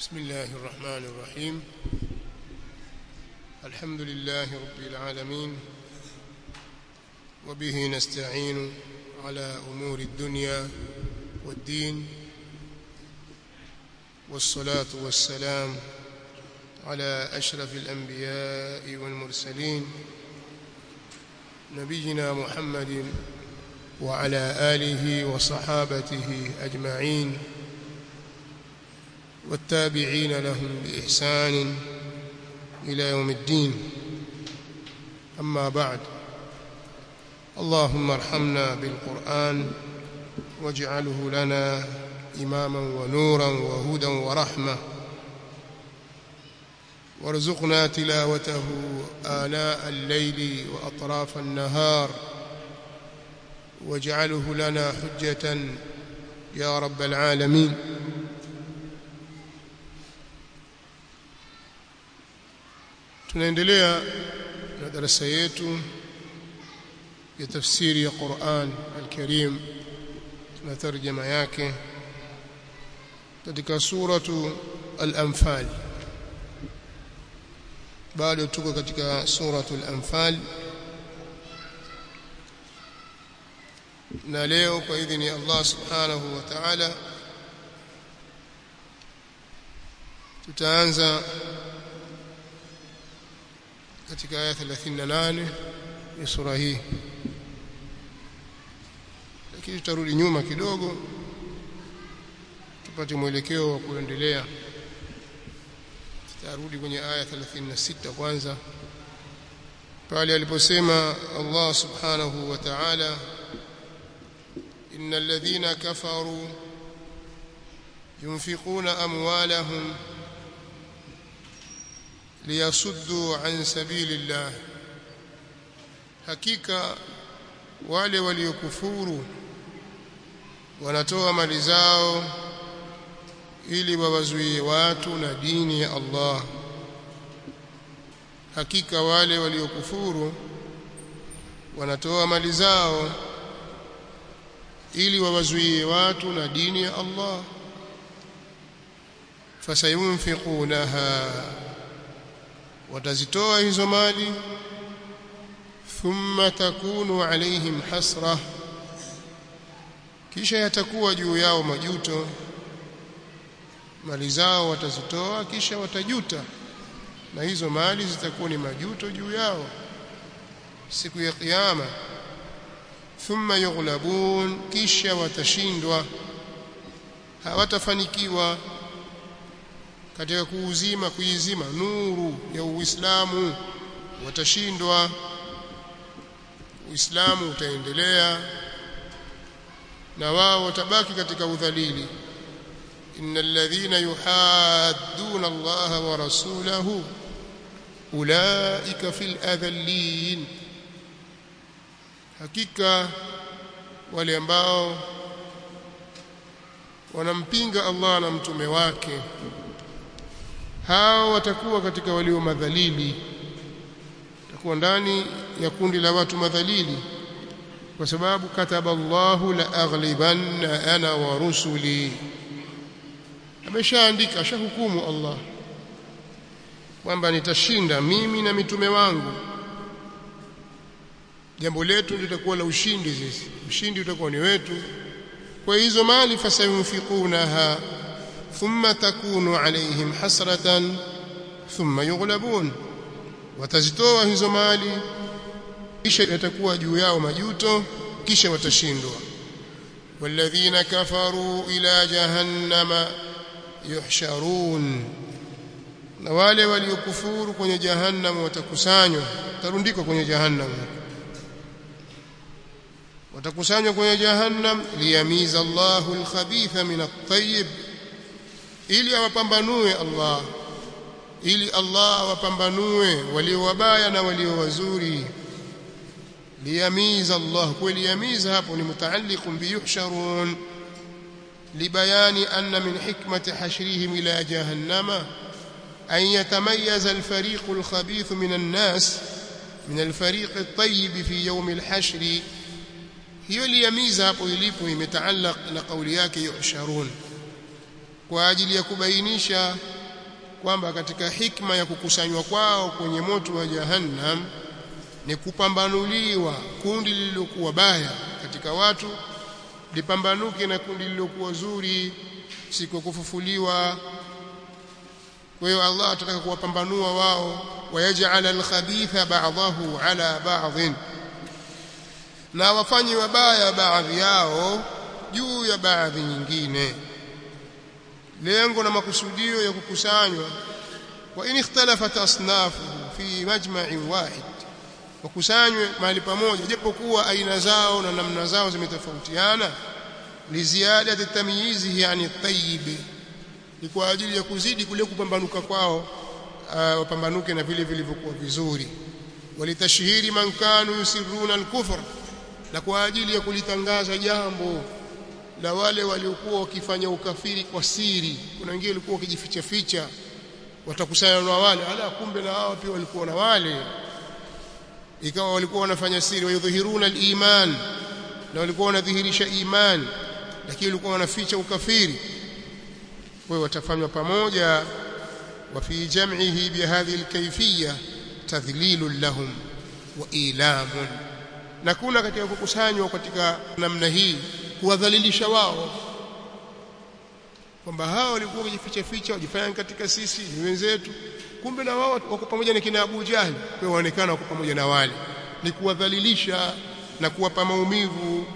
بسم الله الرحمن الرحيم الحمد لله رب العالمين وبه نستعين على أمور الدنيا والدين والصلاة والسلام على أشرف الأنبياء والمرسلين نبينا محمد وعلى آله وصحابته أجمعين والتابعين لهم بإحسان إلى يوم الدين أما بعد اللهم ارحمنا بالقرآن واجعله لنا إماما ونورا وهدى ورحمة وارزقنا تلاوته آناء الليل وأطراف النهار واجعله لنا حجة يا رب العالمين tunaendelea na darasa yetu ya tafsiri ya Qur'an al-Karim na tarjama yake katika suratu al-Anfal bado tuko katika suratu al-Anfal na leo kwa idhini ya Allah subhanahu wa ta'ala tutaanza katika aya 38 ya sura hii lakini tutarudi nyuma kidogo tupate mwelekeo wa kuendelea tutarudi kwenye aya 36 kwanza pale aliposema Allah subhanahu wa ta'ala innal ladhina kafaru yunfiquna amwalahum liyasuddu an sabilillah hakika wale waliokufuru wanatoa mali zao ili wawazuie watu na dini ya Allah hakika wale waliokufuru wanatoa mali zao ili wawazuie watu na dini ya Allah fasayunfiqunaha watazitoa hizo mali thumma takunu alaihim hasra kisha yatakuwa juu yao majuto mali zao watazitoa kisha watajuta na hizo mali zitakuwa ni majuto juu yao siku ya kiyama thumma yughlabun kisha watashindwa hawatafanikiwa katika kuuzima kuizima nuru ya Uislamu watashindwa Uislamu utaendelea na wao watabaki katika udhalili innal ladhina yuhadduna Allah wa rasulahu ulaika fil adhallin hakika wale ambao wanampinga Allah na mtume wake hao watakuwa katika walio madhalili watakuwa ndani ya kundi la watu madhalili kwa sababu kataba Allahu la aghlibanna ana wa rusuli ameshaandika ashahukumu Allah kwamba nitashinda mimi na mitume wangu jambo letu litakuwa la ushindi sisi ushindi utakuwa ni wetu kwa hizo mali fasayunfiqunaha ثم تكون عليهم حسرة ثم يغلبون watazitoa hizo mali kisha yatakuwa juu yao majuto kisha watashindwa walladhina kafaru ila jahannama yuhsharun na wale waliokufuru kwenye jahannam watakusanywa tarundikwa kwenye jahannam watakusanywa kwenye jahannam liyamiza Allahu al-khabitha min at-tayyib ili awapambanue Allah ili Allah awapambanue walio wabaya na walio wazuri liyamiza Allah kweli yamiza hapo ni mutaalliqun biyuhsharun libayani anna min hikmati hashrihim ila jahannama an yatamayyaza al-fariq al-khabith min an-nas min al-fariq at-tayyib fi yawm al-hashr hiyo liyamiza hapo ilipo imetaallaq na kauli yake yuhsharun kwa ajili ya kubainisha kwamba katika hikma ya kukusanywa kwao kwenye moto wa jahannam ni kupambanuliwa kundi lililokuwa baya katika watu lipambanuke na kundi lililokuwa zuri siku kufufuliwa kwa hiyo Allah atataka kuwapambanua wao wayaj'al al-khabitha ba'dahu ala ba'd na wafanye wabaya baadhi yao juu ya baadhi nyingine lengo na makusudio ya kukusanywa wa in ikhtalafat asnafuhu fi majma'in wahid wakusanywe mahali pamoja japokuwa aina zao na namna zao zimetofautiana liziada tamyizihi yani tayyib ni kwa ajili ya kuzidi kule kupambanuka kwao uh, wapambanuke na vile vilivyokuwa vizuri walitashhiri man kanu yusirruna al-kufr na kwa ajili ya kulitangaza jambo la wale waliokuwa wakifanya ukafiri kwa siri kuna wengine walikuwa wakijificha ficha watakusanya na wale ala kumbe na hao pia walikuwa na wale ikawa walikuwa wanafanya siri wayudhihiruna al-iman na walikuwa wanadhihirisha iman lakini walikuwa wanaficha ukafiri kwa watafanywa pamoja wa fi jam'ihi bihadhihi al-kayfiyya tadhlilun lahum wa ilamun na kuna katika kukusanywa katika namna hii kuwadhalilisha wao kwamba hao walikuwa wakijificha ficha wajifanya katika sisi ni wenzetu kumbe na wao wako pamoja na kina Abu Jahli kwa waonekana wako pamoja na wale ni kuwadhalilisha na kuwapa maumivu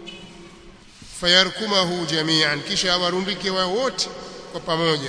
fayarkumahu jami'an kisha awarundike wao wote kwa pamoja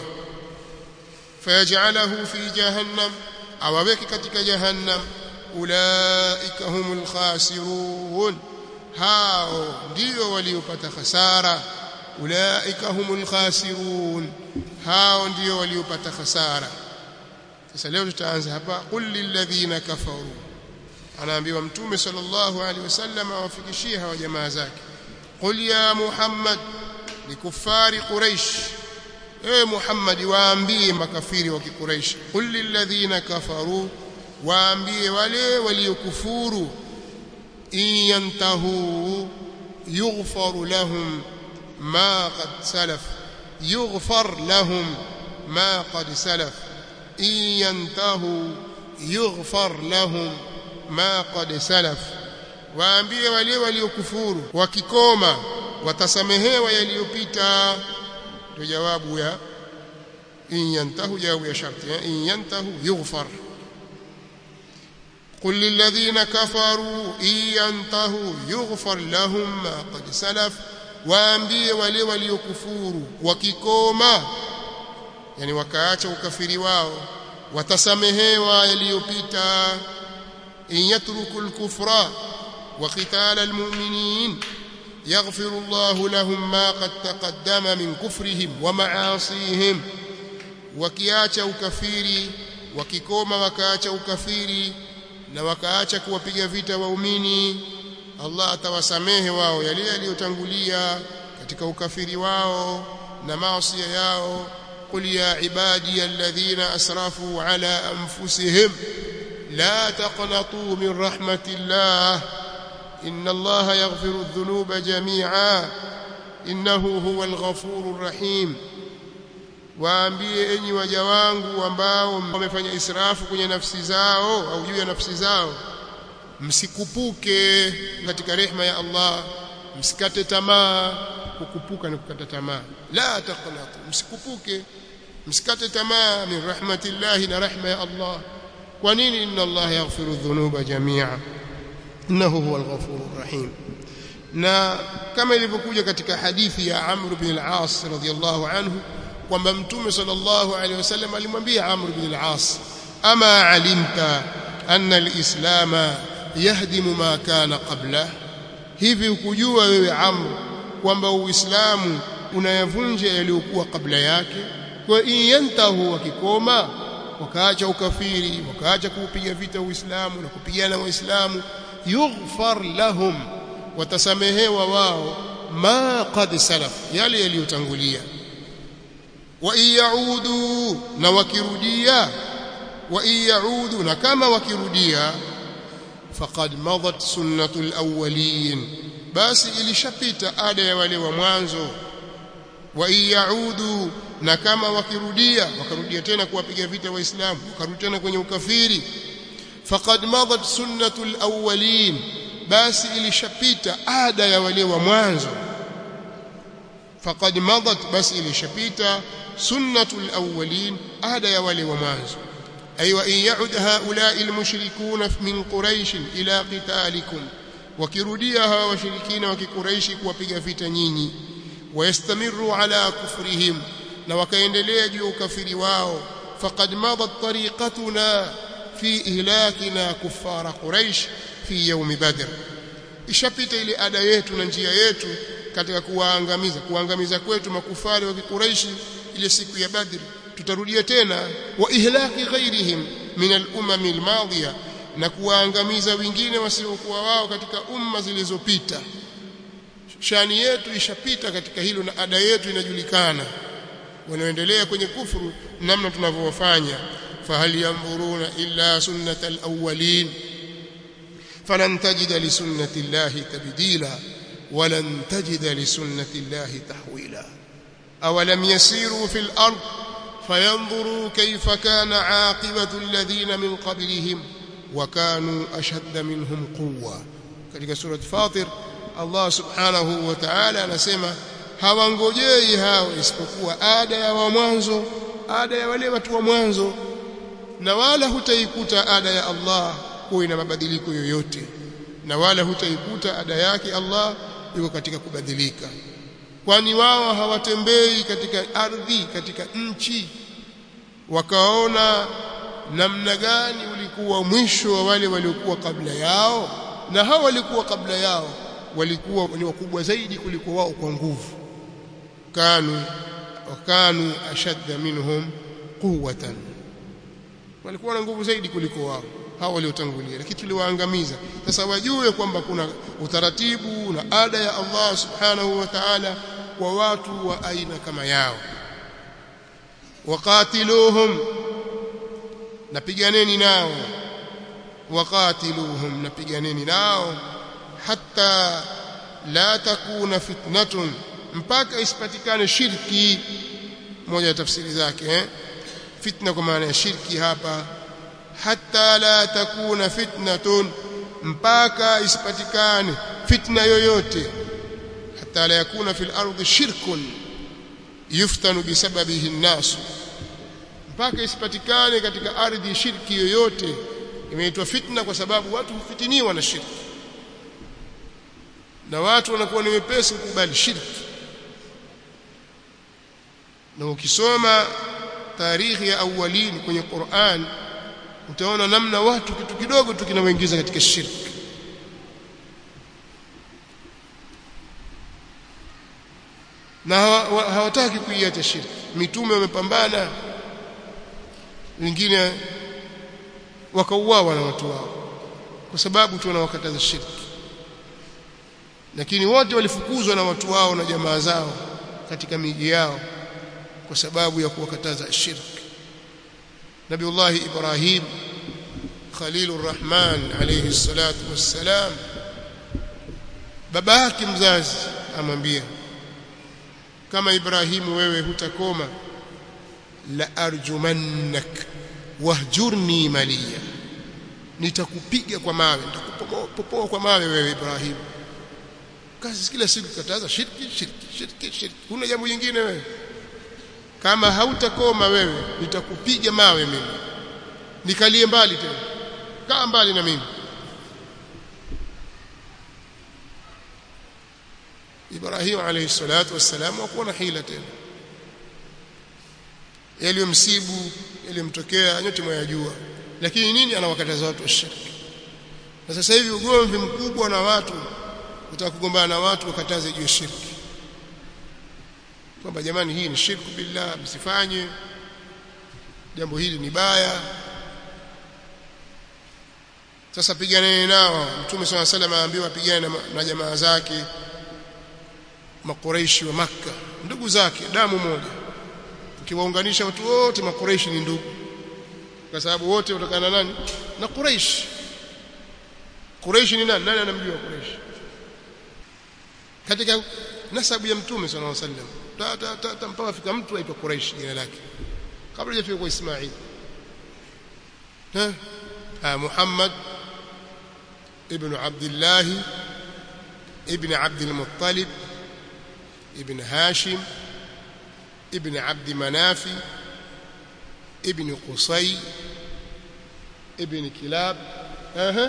fayaj'alahu fi jahannam awaweke katika jahannam ulaika humul khasirun hao ndio waliopata hasara ulaika humul khasirun hao ndio waliopata hasara sasa leo tutaanza hapa qul lilladhina kafaru anaambiwa mtume sallallahu alaihi wasallam awafikishie hawa jamaa zake qul ya muhammad likufari quraish ewe muhammad waambie makafiri wa kiquraish qul lilladhina kafaru waambie wale waliokufuru in yantahu yughfar lahum ma qad salaf yughfar lahum ma qad salaf in yantahu yughfar lahum ma qad salaf waambie wale waliokufuru wakikoma watasamehewa yaliyopita ndio jawabu ya in yantahu jawabu ya sharti in yantahu yughfar قل للذين كفروا إن ينتهوا يغفر لهم ما قد سلف waambie wale waliokufuru wakikoma yani wakaacha ukafiri wao watasamehewa yaliyopita in yatruku al-kufra wa qital al-mu'minin yaghfir Allah lahum ma qad taqaddama min kufrihim wa ma'asihim wakiacha ukafiri wakikoma wakaacha ukafiri na wakaacha kuwapiga vita waumini Allah atawasamehe wao yale yaliyotangulia katika ukafiri wao na maasi yao qul ya ibadi alladhina asrafu ala anfusihim la taqnatu min rahmatillah inna Allah yaghfiru adh-dhunuba jami'a innahu huwal ghafurur rahim waambie enyi waja wangu ambao wamefanya israfu kwenye nafsi zao au juu ya nafsi zao msikupuke katika rehema ya Allah msikate tamaa kukupuka ni kukata tamaa la taqnatu msikupuke msikate tamaa min rahmatillahi na rahma ya Allah kwa nini inna Allah yaghfiru dhunuba jami'a innahu huwal ghafurur rahim na kama ilivyokuja katika hadithi ya Amr bin al-As radhiyallahu anhu kwamba mtume sallallahu alaihi wasallam alimwambia Amr bin al-As ama alimta anna al-islama yahdimu ma kana qabla hivi ukujua wewe Amr kwamba uislamu unayavunja yaliyokuwa kabla yake kwa in yantahu wakikoma wakaacha ukafiri wakaacha kuupiga vita uislamu na kupigana waislamu yughfar lahum watasamehewa wao ma qad salaf yale yaliyotangulia wa iyaudu na wakirudia wa iyaudu na kama wakirudia faqad madat sunnatul awwalin basi ilishapita ada ya wale wa mwanzo wa iyaudu na kama wakirudia wakarudia tena kuwapiga vita waislamu wakarudi tena kwenye ukafiri faqad madat sunnatul awwalin basi ilishapita ada ya wale wa mwanzo faqad madat basi ilishapita sunnatul awwalin ada ya wale wa mwanzo ay wa in ya'ud haula'i almushrikun min quraish ila qitalikum wakirudia hawa washirikina wa kikuraishi kuwapiga vita nyinyi wayastamiru ala kufrihim na wakaendelea juu ya ukafiri wao faqad madat tariqatuna fi ihlakina kuffara quraish fi yawm badr ishapita ile ada yetu na njia yetu katika kuwaangamiza kuangamiza kwetu makufari wa kikuraishi ile siku ya badr tutarudia tena wa ihlaki ghairihim min al-umam al-madiya na kuwaangamiza wengine wasiokuwa wao katika umma zilizopita shani yetu ishapita katika hilo na ada yetu inajulikana wanaoendelea kwenye kufuru namna tunavyowafanya fahal yanzuruna illa sunnata alawwalin falan tajida li sunnati llahi tabdila walan tajida li sunnati llahi tahwila awalam yasiru fil ard fayanzuru kayfa kana aqibatu alladhina min qablihim وكانوا أشد منهم قوة katika sura Fatir Allah subhanahu wa ta'ala anasema hawangojei hao isipokuwa ada ya wa mwanzo ada ya wale watu wa mwanzo na wala hutaikuta ada ya Allah kuwa ina mabadiliko yoyote na wala hutaikuta ada yake Allah iko katika kubadilika kwani wao hawatembei katika ardhi katika nchi wakaona namna gani ulikuwa mwisho wa wale waliokuwa kabla yao na hao walikuwa kabla yao walikuwa ni wakubwa zaidi kuliko wao kwa nguvu kanu wakanu ashadda minhum quwwatan walikuwa na nguvu zaidi kuliko wao hao waliotangulia lakini tuliwaangamiza sasa wajue kwamba kuna utaratibu na ada ya Allah subhanahu wa ta'ala kwa watu wa aina kama yao waqatiluhum napiganeni nao waqatiluhum napiganeni nao hatta la takuna fitnatun mpaka isipatikane shirki moja ya tafsiri zake eh? fitna kwa maana ya shirki hapa hatta la takuna fitnatun mpaka isipatikane fitna yoyote hatta la yakuna fil ardi shirkun yuftanu bisababihi an-nas mpaka isipatikane katika ardhi shirki yoyote imeitwa fitna kwa sababu watu hufitiniwa na shirki na watu wanakuwa ni wepesi kukubali shirki na ukisoma tarikhi ya awalini kwenye Qur'an utaona namna watu kitu kidogo tu kinawaingiza katika shirki na hawataki kuiacha shirki mitume wamepambana wengine wakauawa na watu wao kwa sababu tu wanawakataza shirki lakini wote walifukuzwa na watu wao na jamaa zao katika miji yao kwa sababu ya kuwakataza shirki Nabiullah Ibrahim Khalilur Rahman alayhi salatu wassalam baba yake mzazi amwambia kama Ibrahimu wewe hutakoma la arjumannak wahjurni maliya nitakupiga kwa mawe nitakupopoa kwa mawe wewe Ibrahim kazi kila siku kataza shirki shirki shirki shirki kuna jambo jingine wewe kama hautakoma wewe nitakupiga mawe mimi nikalie mbali tena kaa mbali na mimi Ibrahim alayhi salatu wassalam hakuwa na hila tena yaliyomsibu yaliyomtokea nyote mwayajua lakini nini anawakataza watu washiriki na sasa hivi ugomvi mkubwa na watu utaka kugombana na watu wakataze juu ya shirki kwamba jamani hii ni shirku billah msifanye jambo hili ni baya sasa piganeni nao mtume swalla salam aambiwa pigane na, na jamaa zake makureishi wa makka ndugu zake damu moja ukiwaunganisha watu wote makureishi ni ndugu kwa sababu wote watokana nani na Quraish Quraish ni nani nani anamjua Quraish katika nasabu ya mtume sallallahu alaihi wasallam ta ta ta, ta mpaka fika mtu aitwa Quraish jina lake kabla hajafika kwa Ismail ha Muhammad ibn Abdullah ibn Abd al-Muttalib ibn Hashim ibn Abd Manaf ibn Qusay ibn Kilab aha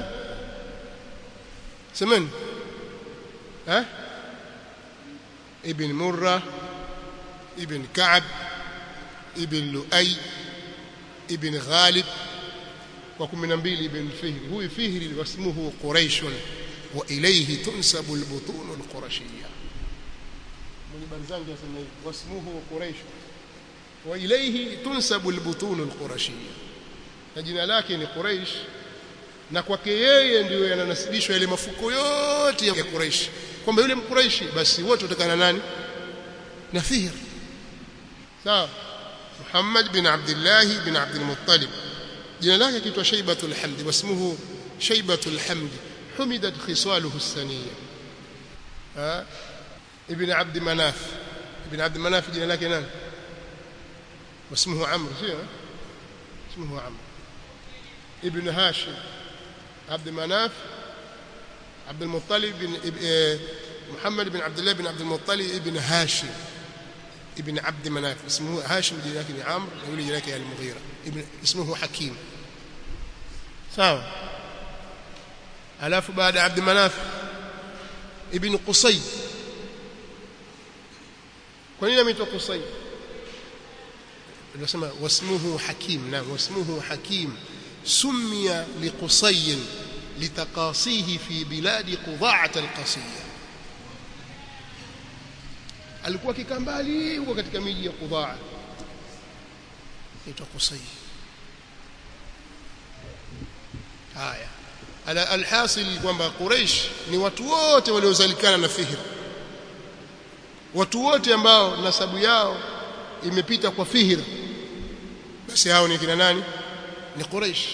سمن ها ابن مرة ابن كعب ابن لؤي ابن غالب وكم نبيل ابن فهر هو فهر واسمه قريش وإليه تنسب البطون القرشية من برزانجي واسمه قريش وإليه تنسب البطون القرشية جنا لكن قريش na kwake yeye ndio yananasibishwa yale mafuko yote ya Quraysh kwamba yule mkuraishi basi wote utokana nani na Fihr sawa Muhammad bin Abdullah bin Abdul Muttalib jina lake kitwa Shaybatul Hamd wasmuhu Shaybatul Hamd humidat khisaluhu as-saniyya ha ibn Abd Manaf ibn Abd Manaf jina lake nani wasmuhu Amr sio اسمه عمرو ابن هاشم عبد مناف عبد المطلب بن محمد بن عبد الله بن عبد المطلب ابن هاشم ابن عبد مناف اسمه هاشم لكن عمرو يقول لك المغيرة ابن اسمه حكيم sawa alafu baada Abd Manaf ibn Qusay kwa nini ameitwa Qusay tunasema wasmuhu Hakim na wasmuhu Hakim summiya liqusay litaqasihi fi biladi Qudaa al-Qasiyya alikuwa kikambali huko katika miji ya Qudaa aitwa Qusay haya ala alhasil kwamba Quraysh ni watu wote waliozalikana na Fihr watu wote ambao nasabu yao imepita kwa Fihr basi hao ni kina nani ni Quraysh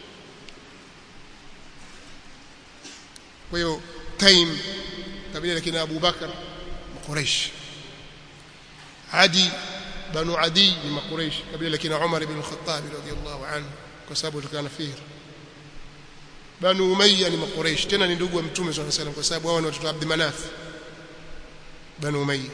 kwa hiyo Taim kabila la kina Abu Bakar Quraysh Adi banu Adi ni Quraysh kabila la kina Umar ibn al-Khattab radiyallahu anhu kwa sababu tukana Fihr Banu Umayya ni Makuraish tena ni ndugu wa Mtume swalla salam kwa sababu hao ni watoto wa Abd Manaf Banu Umayya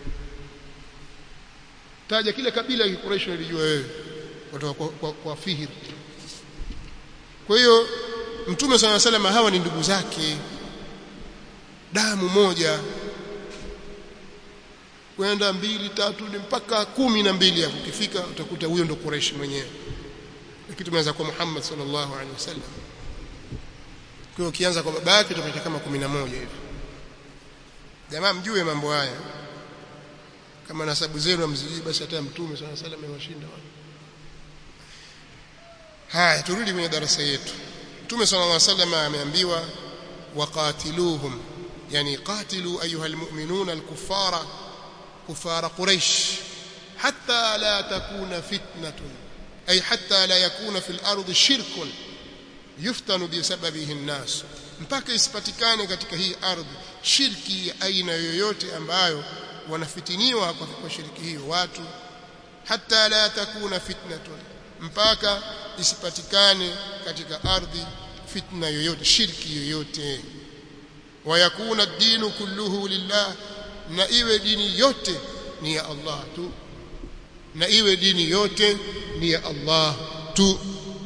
taja kile kabila la Quraish unalijua wewe kutoka kwa, kwa, kwa Fihr kwa hiyo Mtume swalla salam hawa ni ndugu zake damu moja kwenda mbili tatu mpaka kumi na mbili hapo ukifika utakuta huyo ndo Quraish mwenyewe lakini tumeanza kwa Muhammad sallallahu alaihi wasallam kwa ukianza kwa baba yake utapata kama 11 hivi jamaa mjue mambo haya kama nasabu zenu mzijui basi hata mtume sana sala amewashinda wao haya turudi kwenye darasa yetu mtume sallallahu alaihi wasallam ameambiwa waqatiluhum yani qatilu ayuha almu'minuna alkuffara kuffara quraish hatta la takuna fitnatun ay hatta la yakuna fil ardi shirkun yuftanu bisababihi nnas mpaka isipatikane katika hii ardhi shirki ya aina yoyote ambayo wanafitiniwa kwa, kwa shirki hiyo watu hata la takuna fitnatun mpaka isipatikane katika ardhi fitna yoyote shirki yoyote wayakuna dinu kulluhu lillah na iwe dini yote ni ya Allah tu na iwe dini yote ni ya Allah tu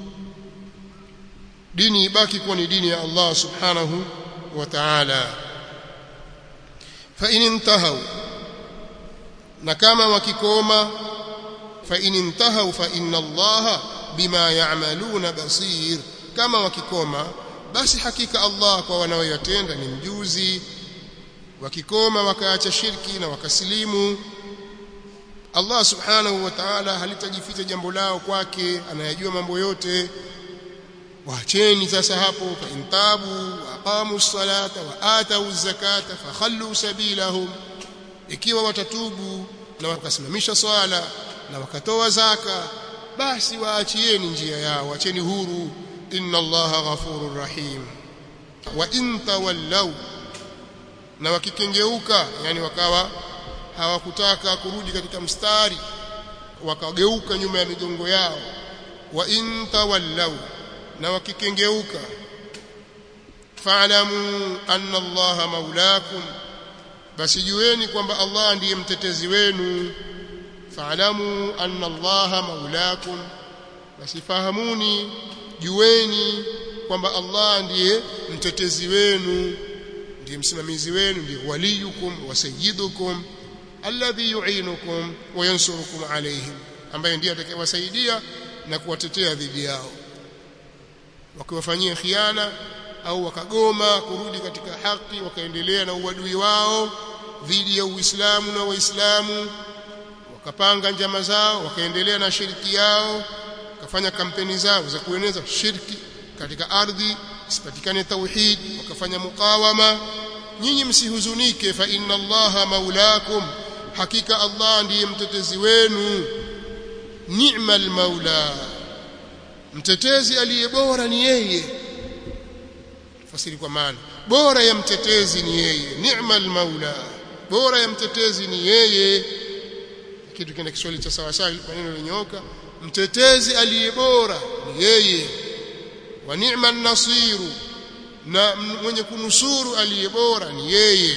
dini ibaki kuwa ni dini ya Allah subhanahu wa ta'ala fa in intahu na kama wakikoma fa in intahu fa inna Allah bima ya'maluna basir kama wakikoma basi hakika Allah kwa wanaoyatenda ni mjuzi wakikoma wakaacha shirki na wakasilimu Allah subhanahu wa ta'ala halitajificha jambo lao kwake anayajua mambo yote waacheni sasa hapo fa intabu aqamu salata wa atau zakata fakhallu sabilahum ikiwa watatubu na wakasimamisha swala na wakatoa zaka basi waachieni njia yao waacheni huru inna allaha ghafurur rahim wa in tawallaw na wakikengeuka yani wakawa hawakutaka kurudi katika mstari wakageuka nyuma ya migongo yao wa in tawallau na wakikengeuka fa'lamu anna allaha maulakum basi jueni kwamba Allah ndiye mtetezi wenu fa'lamu anna allaha maulakum basi fahamuni jueni kwamba Allah ndiye mtetezi wenu ndiye msimamizi wenu ndiye waliyukum wa sayyidukum alladhi yu'inukum wa yansurukum alayhim ambaye ndiye atakayewasaidia na kuwatetea dhidi yao wakiwafanyia khiana au wakagoma kurudi katika haki wakaendelea na uadui wao dhidi ya Uislamu na Waislamu wakapanga njama zao wakaendelea na shirki yao wakafanya kampeni zao za kueneza shirki katika ardhi isipatikane tauhid wakafanya mukawama nyinyi msihuzunike fa inna allaha maulakum hakika Allah ndiye mtetezi wenu ni'mal maula mtetezi aliye bora ni yeye fasiri kwa maana bora ya mtetezi ni yeye ni'mal maula bora ya mtetezi ni yeye kitu kina Kiswahili cha sawa sawa maneno yalinyooka mtetezi aliye bora ni yeye wa ni'man nasiru na mwenye kunusuru aliye bora ni yeye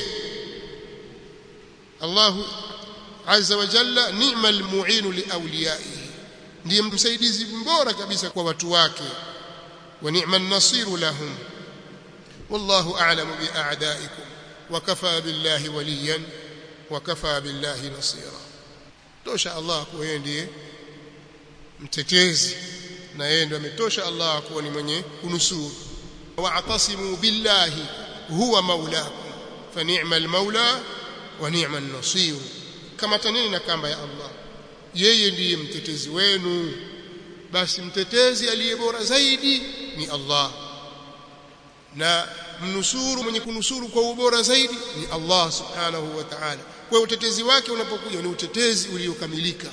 Allahu azza wa jalla ni'mal mu'inu liawliyaihi ndiye msaidizi mbora kabisa kwa watu wake wa ni'man nasiru lahum wallahu a'lamu bi'a'da'ikum wa kafa billahi waliyan wa kafa billahi nasira tosha Allah kuwa yeye ndiye mtetezi na yeye ndiye ametosha Allah kuwa ni mwenye kunusuru wa'tasimu billahi huwa maulakum fa ni'mal maula wa ni'man nasir kama tanini na kamba ya Allah yeye ndiye mtetezi wenu basi mtetezi aliye bora zaidi ni Allah na mnusuru mwenye kunusuru kwa ubora zaidi ni Allah subhanahu wa ta'ala kwa utetezi wake unapokuja ni utetezi uliokamilika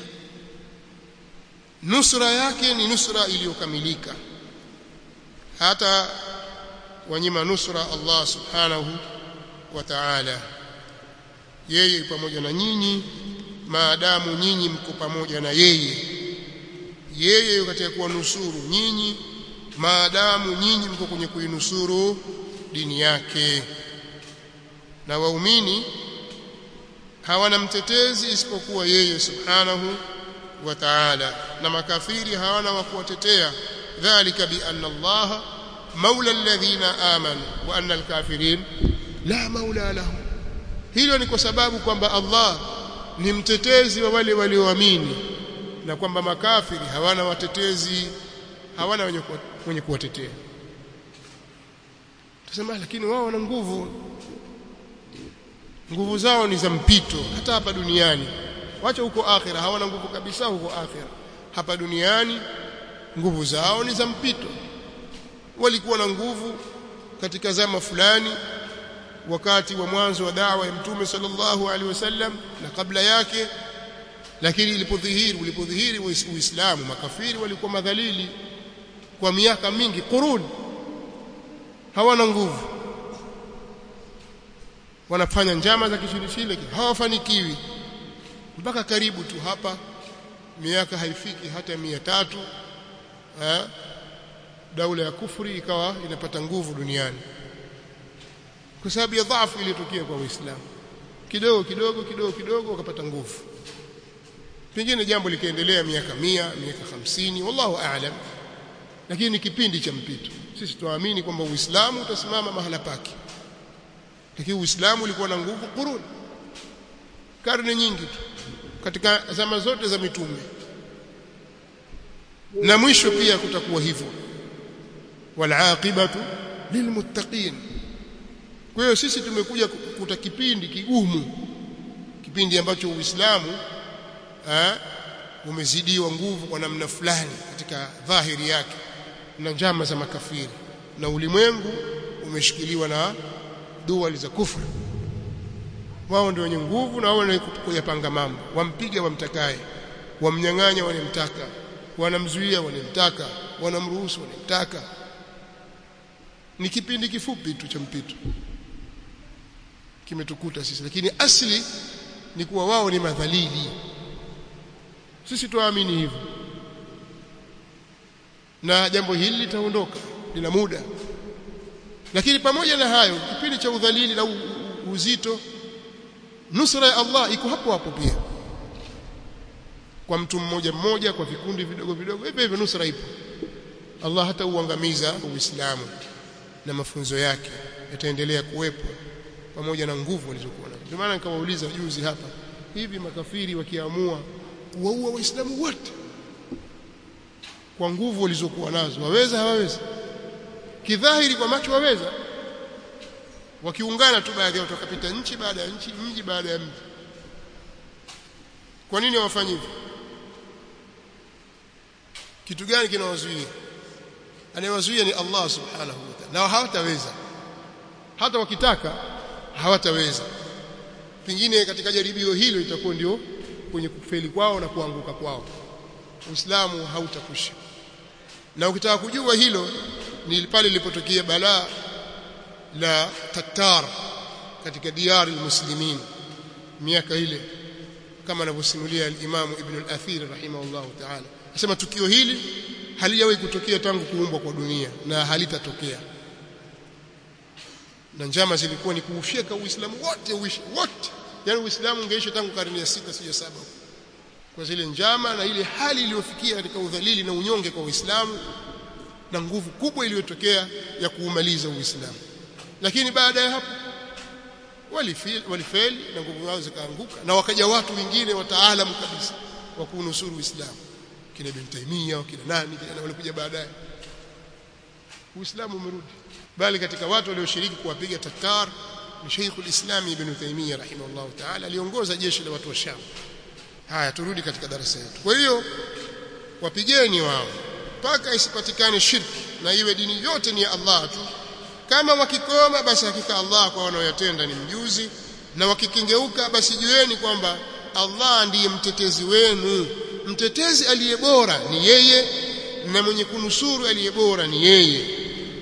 nusra yake ni nusra iliyokamilika hata wanyima nusra Allah subhanahu wa ta'ala yeye pamoja na nyinyi maadamu nyinyi mko pamoja na yeye yeye katika kuwanusuru nyinyi maadamu nyinyi mko kwenye kuinusuru dini yake na waumini hawana mtetezi isipokuwa yeye subhanahu wa ta'ala na makafiri hawana wa kuwatetea dhalika bi anna Allah maula alladhina amanu wa anna alkafirin la maula lahum hilo ni kwa sababu kwamba Allah ni mtetezi wa wale walioamini na kwamba makafiri hawana watetezi hawana wenye wenye kuwatetea tusema lakini wao wana nguvu nguvu zao ni za mpito hata hapa duniani wacha huko akhira hawana nguvu kabisa huko akhira hapa duniani nguvu zao ni za mpito walikuwa na nguvu katika zama fulani wakati wa mwanzo wa dawa ya mtume sallallahu alaihi wasallam na kabla yake lakini ilipodhihiri ulipodhihiri uislamu makafiri walikuwa madhalili kwa miaka mingi quruni hawana nguvu wanafanya njama za kishirishile hawafanikiwi mpaka karibu tu hapa miaka haifiki hata mia tatu eh, daula ya kufri ikawa inapata nguvu duniani kwa sababu ya dhaifu iliyotokea kwa Uislamu kidogo kidogo kidogo kidogo wakapata nguvu pengine jambo likaendelea miaka mia miaka hamsini wallahu aalam lakini ni kipindi cha mpito sisi tuamini kwamba Uislamu utasimama mahala pake lakini Uislamu ulikuwa na nguvu kuruni karne nyingi tu katika zama zote za mitume na mwisho pia kutakuwa hivyo walaqibatu lilmuttaqin kwa hiyo sisi tumekuja kukuta kipindi kigumu kipindi ambacho Uislamu umezidiwa nguvu kwa namna fulani katika dhahiri yake na njama za makafiri na ulimwengu umeshikiliwa na duali za kufru wao ndio wenye nguvu na wao ndio kuyapanga mambo wampiga wamtakaye wamnyang'anya wanemtaka wanamzuia wanemtaka wanamruhusu wanemtaka ni kipindi kifupi tu cha mpito kimetukuta sisi lakini asli ni kuwa wao ni madhalili sisi tuamini hivyo na jambo hili litaondoka lina muda lakini pamoja na hayo kipindi cha udhalili na uzito nusra ya Allah iko hapo hapo pia kwa mtu mmoja mmoja kwa vikundi vidogo vidogo hivyo hivyo nusra ipo Allah hata uangamiza Uislamu na mafunzo yake yataendelea kuwepo pamoja na nguvu walizokuwa nazo ndio maana nikawauliza juzi hapa hivi makafiri wakiamua kuwaua waislamu wote kwa nguvu walizokuwa nazo waweza hawawezi kidhahiri kwa macho waweza wakiungana tu baadhi yao tukapita nchi baada ya nchi mji baada ya mji kwa nini hawafanyi hivyo kitu gani kinawazuia anayewazuia ni Allah subhanahu wa ta'ala na hawataweza hata wakitaka hawataweza pengine katika jaribio hilo itakuwa ndio kwenye kufeli kwao na kuanguka kwao Uislamu hautakusha na ukitaka kujua hilo ni pale lilipotokea balaa la Tatar katika diari muslimin miaka ile kama anavyosimulia al-Imam Ibn al-Athir rahimahullah ta'ala anasema tukio hili halijawahi kutokea tangu kuumbwa kwa dunia na halitatokea na njama zilikuwa ni kuusheka Uislamu wote uishi wote yani Uislamu ungeisha tangu karne ya sita sio saba kwa zile njama na ile hali iliyofikia katika udhalili na unyonge kwa Uislamu na nguvu kubwa iliyotokea ya kuumaliza Uislamu lakini baada ya hapo walifeli walifeli na nguvu zao zikaanguka na wakaja watu wengine wataalamu kabisa wa kunusuru Uislamu kina Ibn Taymiyyah kina nani kina walikuja baadaye Uislamu umerudi bali katika watu walioshiriki kuwapiga Tatar ni Sheikh al-Islam Ibn Taymiyyah rahimahullah ta'ala aliongoza jeshi la watu wa Sham haya turudi katika darasa yetu kwa hiyo wapigeni wao mpaka isipatikane shirki na iwe dini yote ni ya Allah tu kama wakikoma basi hakika Allah kwa wanaoyatenda ni mjuzi na wakikengeuka basi jueni kwamba Allah ndiye mtetezi wenu mtetezi aliye bora ni yeye na mwenye kunusuru aliye bora ni yeye